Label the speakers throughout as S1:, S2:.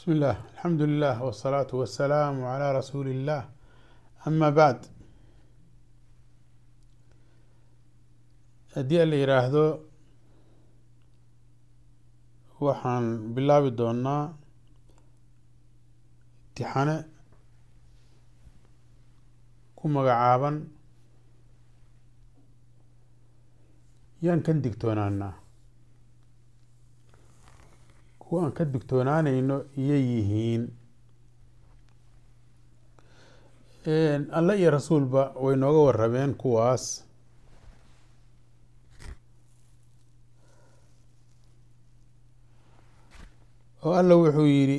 S1: بسم الله الحمد لله والصلاة والسلام على رسول الله أما بعد haddii la yiraahdo waxaan bilaabi doonaa imtixane ku magacaaban yaan kan digtoonaanaa kuwa aan ka digtoonaanayno iyay yihiin alle iyo rasuulba way nooga warrameen kuwaas oo alla wuxuu yidhi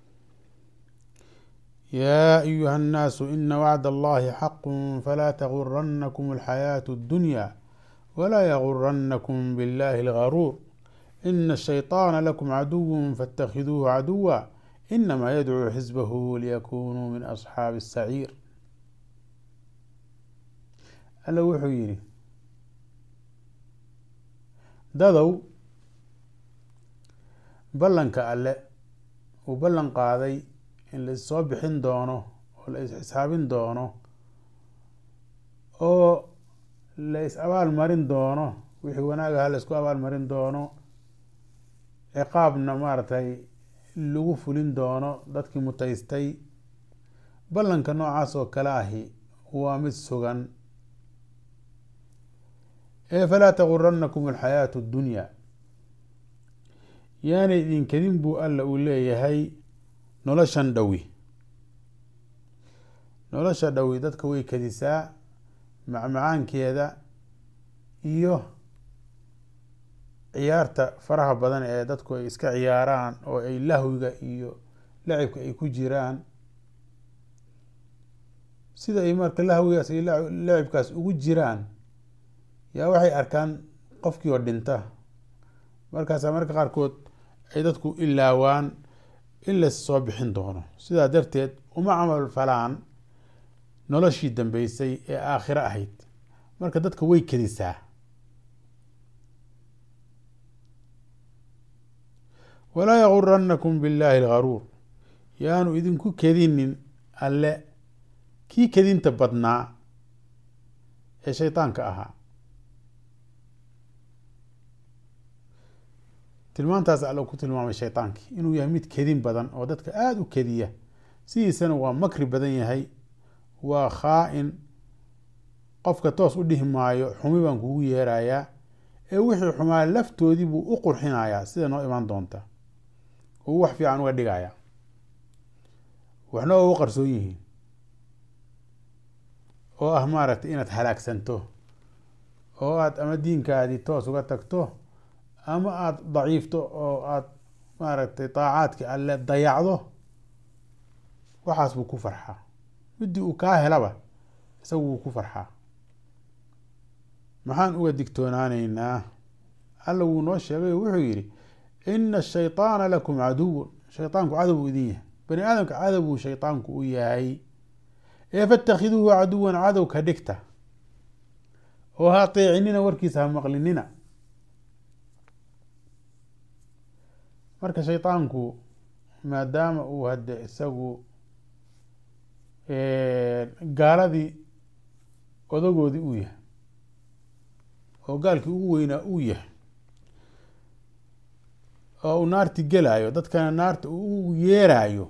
S1: yaa ayuha الnaasu ina wacd allahi xaqu falaa taguranakum alxayaaةu اddunya walaa yaguranakum biاllahi اlgaruur ina الshayطaana lakum caduw faاtakhiduuhu caduwa inama yadcuu xisbahu liyakunuu min asxaabi الsaciir alla wuxuu yidhi dadow ballanka alle uu ballan qaaday in la issoo bixin doono oo la is-xisaabin doono oo la is abaal marin doono wixii wanaagaha la isku abaal marin doono ciqaabna maaragtay lagu fulin doono dadkii mutaystay ballanka noocaas oo kale ahi waa mid sugan ee falaa taguranakum alxayaatu اddunya yaanay idinkadin buu alla uu leeyahay noloshan dhowi nolosha dhowi dadka way kadisaa macmacaankeeda iyo ciyaarta faraha badan ee dadku ay iska ciyaaraan oo ay lahwiga iyo lacibka ay ku jiraan sida ay marka lahwigaas iyo lacibkaas ugu jiraan yaa waxay arkaan qofkii oo dhinta markaasaa marka qaarkood ay dadku ilaawaan in la soo bixin doono sidaa darteed uma camal falaan noloshii dambeysay ee aakhiro ahayd marka dadka way kedisaa walaa yaguranakum biاllaahi algaruur yaanu idinku kedinin alle kii kedinta badnaa ee shaydaanka ahaa tilmaantaas alla ku tilmaamay shaydaankii inuu yahay mid kedin badan oo dadka aada u kediya sidiisana waa makri badan yahay waa khaa-in qofka toos u dhihi maayo xumi baan kugu yeerayaa ee wixii xumaa laftoodii buu u qurxinayaa sida noo imaan doonta uu wax fiican uga dhigaya waxna oo u qarsoon yihiin oo ah maaragtay inaad halaagsanto oo aada ama diinkaadii toos uga tagto ama aada daciifto oo aada maaragtay daacaadki alle dayacdo waxaas buu ku farxaa midii uu kaa helaba isagu wuu ku farxaa maxaan uga digtoonaaneynaa alla wuu noo sheegay oo wuxuu yidhi ina ashayطaana lakum caduwun shayطaanku cadow buu idin yahay bani aadamka cadow buu shayطaanku u yahay ee fatakhiduuhu caduwan cadow ka dhigta oo ha ateecinina warkiisa ha maqlinina marka shayطaanku maadaama uu hadde isagu gaaladii odagoodii uu yahay oo gaalkii ugu weynaa uu yahay oo uu naarti gelaayo dadkana naarta uu yeeraayo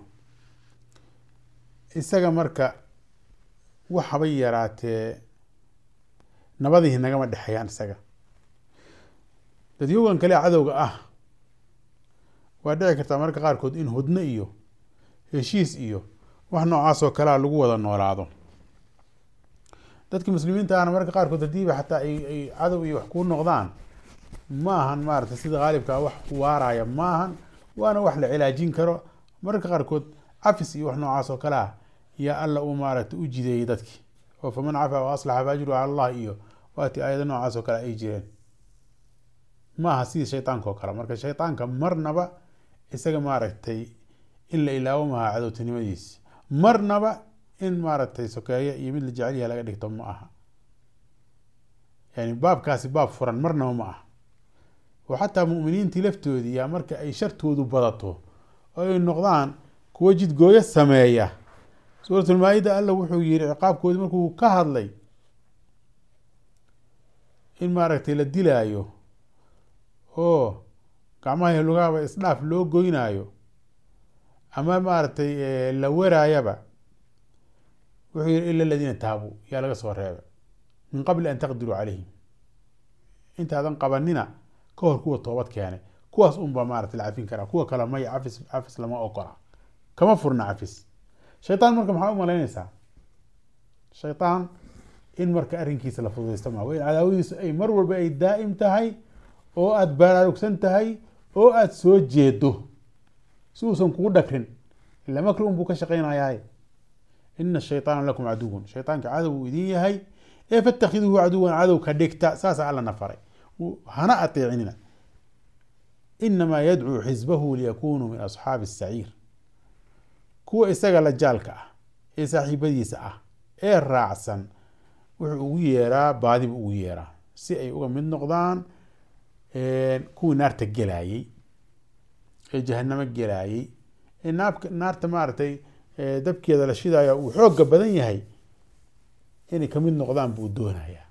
S1: isaga marka wax habay yaraatee nabadihi nagama dhexeeyaan isaga dadyogan kale cadowga ah waa dhici kartaa marka qaarkood in hudno iyo heshiis iyo wax noocaas oo kalea lagu wada noolaado dadki muslimiinta ahna marka qaarkood hadiiba xataa ay cadow iyo wax kuu noqdaan ma ahan maarata sida haalibkaa wax waaraya ma ahan waana wax la cilaajin karo mararka qaarkood cafis iyo wax noocaas oo kale ah yaa alla uu maaragta u jideeyey dadki oo faman cafaa wa aslaxa faajru cala allah iyo waati aayado noocaas oo kale ay jireen ma aha sidii shaydaanka oo kale marka shaydaanka marnaba isaga maaragtay in la ilaawo maha cadowtinimadiisi marnaba in maaragtay sokeeye iyo mid la jecel yaha laga dhigto ma aha yani baabkaasi baab furan marnaba ma aha oo xataa muminiintii laftoodii yaa marka ay shartoodu badato oo ay noqdaan kuwa jidgooyo sameeya suuratulmaa-ida alla wuxuu yihi ciqaabkoodii markuu ka hadlay in maaragtay la dilaayo oo gacmaha lugaaba isdhaaf loo goynaayo ama maaragtay la weraayaba wuxuu yihi ila aladiina taabuu yaa laga soo reebay min qabli an taqdiruu calayhim intaadan qabanina ka hor kuwa toobad keenay kuwaas unbaa maarata la cafin karaa kuwa kale maya cafis cafis lama ogola kama furna cafis shaytaan marka maxaa u malaynaysaa shaytaan in marka arrinkiisa la fududaysta maa in cadaawadiisu ay mar walba ay daa'im tahay oo aada baraarugsan tahay oo aada soo jeedo si uusan kugu dhakrin ila makri un buu ka shaqaynayaay ina shayطaana lakum caduwun shayطaanka cadow uu idin yahay ee fatakhiduuhu caduwan cadow ka dhigta saasa alla na faray hana ateecinina inamaa yadcuu xisbahu liyakunuu min asxaabi الsaciir kuwa isaga la jaalka ah ee saaxiibadiisa ah ee raacsan wuxuu ugu yeeraa baadi buu ugu yeeraa si ay uga mid noqdaan kuwii naarta gelaayey ee jahanamo gelaayey ee naabka naarta maaragtay dabkeeda la shidayo uu xooga badan yahay inay kamid noqdaan buu doonayaa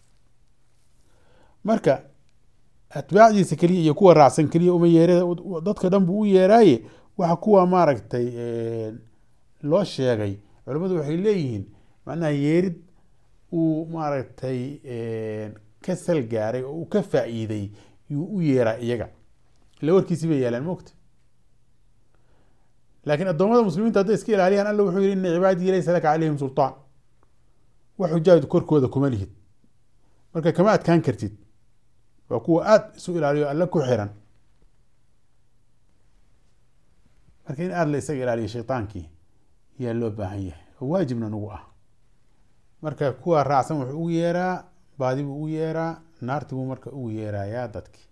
S1: marka atbaacdiisa keliya iyo kuwa raacsan keliya uma yeere dadka dhan buu u yeeraaye waxa kuwa maaragtay loo sheegay culimmadu waxay leeyihiin macnaha yeerid uu maaragtay ka sal gaaray oo uu ka faa'iiday yuu u yeeraa iyaga ila warkiisi bay yeelaan mogta laakiin addoommada muslimiinta hadday iska ilaaliyaan alla wuxuu yihi ina cibaadii laysa laka calayhim sulطaan wax xujaaju korkooda kuma lihid marka kama adkaan kartid waa kuwa aada isu ilaaliyo alle ku xiran marka in aada la isaga ilaaliyo shayطaankii yaa loo baahan yahay oo waajibna nagu ah marka kuwa raacsan wuxuu ugu yeeraa baadi buu ugu yeeraa naarti buu marka ugu yeerayaa dadki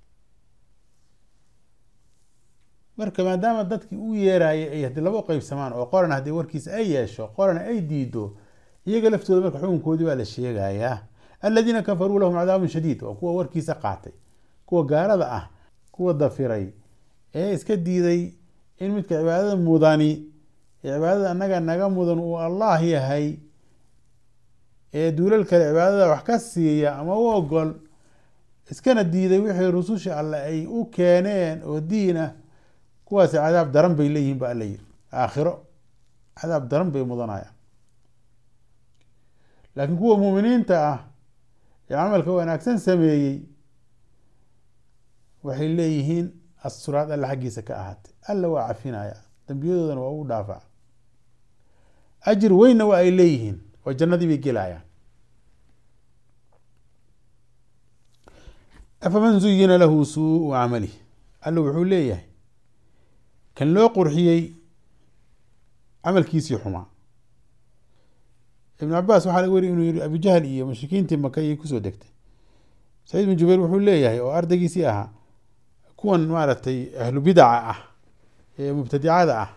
S1: marka maadaama dadkii u yeeraayay ay hadii laba qeybsamaan oo qorana haddii warkiisa ay yeesho qorana ay diido iyaga laftooda marka xukunkoodii baa la sheegayaa aladiina kafaruu lahum cadaabun shadiid waa kuwa warkiisa qaatay kuwa gaalada ah kuwa dafiray ee iska diiday in midka cibaadada mudani ee cibaadada annaga naga mudan uu allah yahay ee duulal kale cibaadada wax ka siiya ama u ogol iskana diiday wixii rususha alle ay u keeneen oo diin ah kuwaasi cadaab daran bay leeyihiin ba alla yiri aakhiro cadaab daran bay mudanayaan laakiin kuwa muuminiinta ah ee camalka wanaagsan sameeyey waxay leeyihiin asturaad alla xaggiisa ka ahaatay alla waa cafinaya dambiyadoodana waa ugu dhaafaa ajir weynna waa ay leeyihiin oo jannadii bay gelayaan afaman zuyina lahu suuu camalih alla wuxuu leeyahay kan loo qurxiyey camalkiisii xumaa ibn cabaas waxaa laga wariy inuu yihi abujahl iyo mushrikiintii maka ayay kusoo degtay saciid bin jubayr wuxuu leeyahay oo ardaygiisii ahaa kuwan maaragtay ahlu bidaca ah ee mubtadicada ah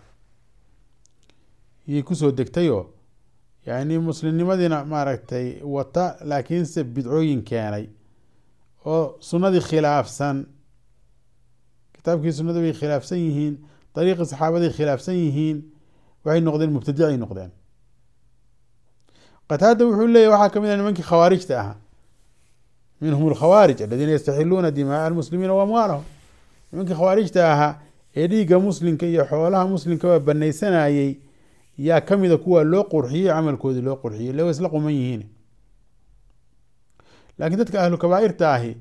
S1: yay kusoo degtayoo yani muslimnimadiina maaragtay wata laakiinse bidcooyin keenay oo sunnadii khilaafsan kitaabkii sunnada bay khilaafsan yihiin dariiqii saxaabaday khilaafsan yihiin waxay noqdeen mubtadicay noqdeen qataada wuxuu leeyahy waxaa kamid ah nimankii khawaarijta ahaa minhum alkhawaarij aladiina yastaxiluuna dimaaa almuslimiina wa amwaalahum nimankii khawaarijta ahaa ee dhiigga muslimka iyo xoolaha muslimka waa banaysanayey yaa kamida kuwa loo qurxiyey camalkoodii loo qurxiyey le wa isla quman yihiin laakiin dadka ahlu kabaairta ahi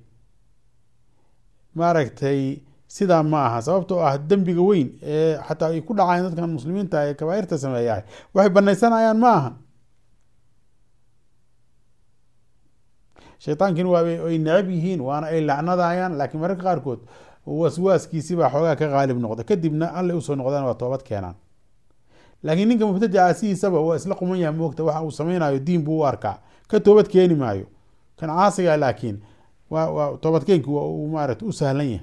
S1: maaragtay sidaa ma aha sababtoo ah dembiga weyn ee xataa ay ku dhacaan dadkan muslimiinta ee kabaairta sameeyahay waxay banaysanayaan ma aha shaytaankiina waa ay necab yihiin waana ay lacnadayaan laakiin mararka qaarkood waswaaskiisibaa xoogaa ka qaalib noqda kadibna allay usoo noqdaan waa toobad keenaan laakiin ninka mubtadica sidiisaba waa isla quman yaha moogta waxa uu sameynayo diin buu u arkaa ka toobad keeni maayo kan caasiga laakiin waa waa toobadkeenki waa uu maarata u sahlan yahay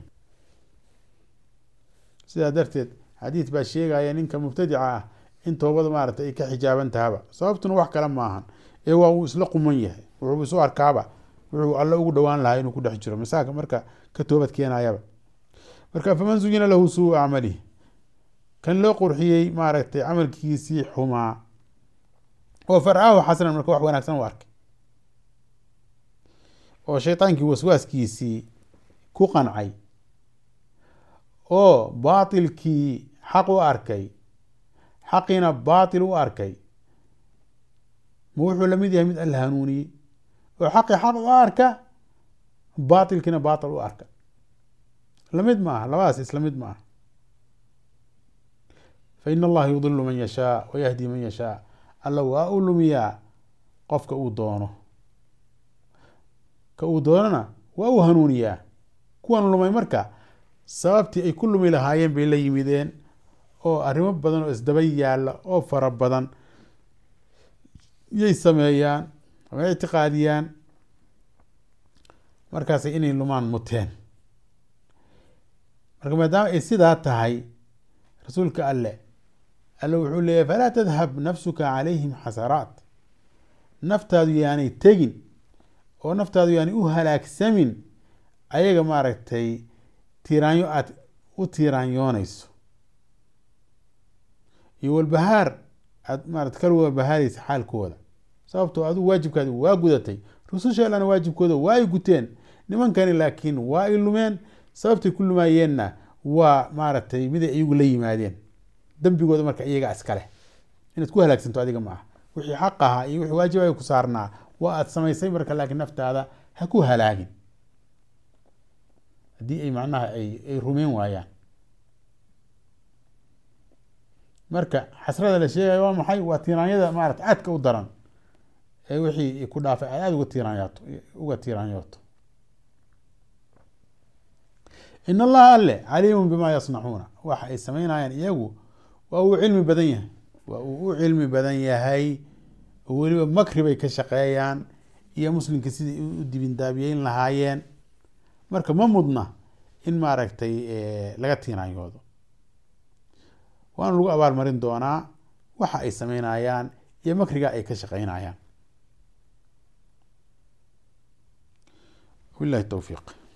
S1: sidaa darteed xadiid baa sheegaya ninka mubtadica ah in toobada maarata ay ka xijaaban tahaba sababtuna wax kale maahan ee waa uu isla quman yahay wuxuu isu arkaaba wuxuu alle ugu dhowaan lahaa inuu ku dhex jiro masaaka marka ka toobad keenayaba marka faman zuyina lahu suu acmalihi kan loo qurxiyey maaragtay camalkiisii xumaa oo farcaahu xasanan marka wax wanaagsan u arkay oo shaydaankii waswaaskiisii ku qancay oo baatilkii xaq u arkay xaqiina baatil u arkay ma wuxuu lamid yahay mid alla hanuuniyey oo xaqii xaq u arka baatilkiina baatil u arka lamid ma aha labadaas isla mid ma aha fa in allaha yudilu man yashaa wa yahdi man yashaa alla waa u lumiyaa qofka uu doono ka uu doonana waa u hanuuniyaa kuwan lumay marka sababtii ay ku lumi lahaayeen bay la yimideen oo arrimo badan oo isdaba yaalla oo fara badan yay sameeyaan ama ictiqaadiyaan markaasay inay lumaan muteen marka maadaama ay sidaa tahay rasuulka alle alle wuxuu leeyahy falaa tadhab nafsuka calayhim xasaraat naftaadu yaanay tegin oo naftaadu yaanay u halaagsamin ayaga maaragtay tiiraanyo aada u tiiraanyoonayso iyo walbahaar aada maarata kala walbahaaraysa xaalkooda sababtoo adigu waajibkaadi waa gudatay rususha allana waajibkooda waa ay guteen nimankani laakiin waa ay lumeen sababtay ku lumaayeenna waa maaragtay miday iyagu la yimaadeen dembigooda marka iyaga iskaleh inaad ku halaagsanto adiga ma aha wixii xaq ahaa iyo wixii waajibaga ku saarnaa waa aada samaysay marka laakiin naftaada ha ku halaagin haddii ay macnaha ay ay rumeyn waayaan marka xasrada la sheegaya waa maxay waa tiiraanyada maarata aadka u daran ee wixii ku dhaafay aad aada uga tiiraanyaato uga tiiraanyooto in allaha alle caliimun bima yasnacuuna waxa ay sameynayaan iyagu waa uu cilmi badan yahay waa uu u cilmi badan yahay oo weliba makri bay ka shaqeeyaan iyo muslimka sidai u dibindaabiyeyn lahaayeen marka ma mudna in maaragtay laga tiiraanyoodo waana lagu abaalmarin doonaa waxa ay sameynayaan iyo makriga ay ka shaqeynayaan wabillahi towfiiq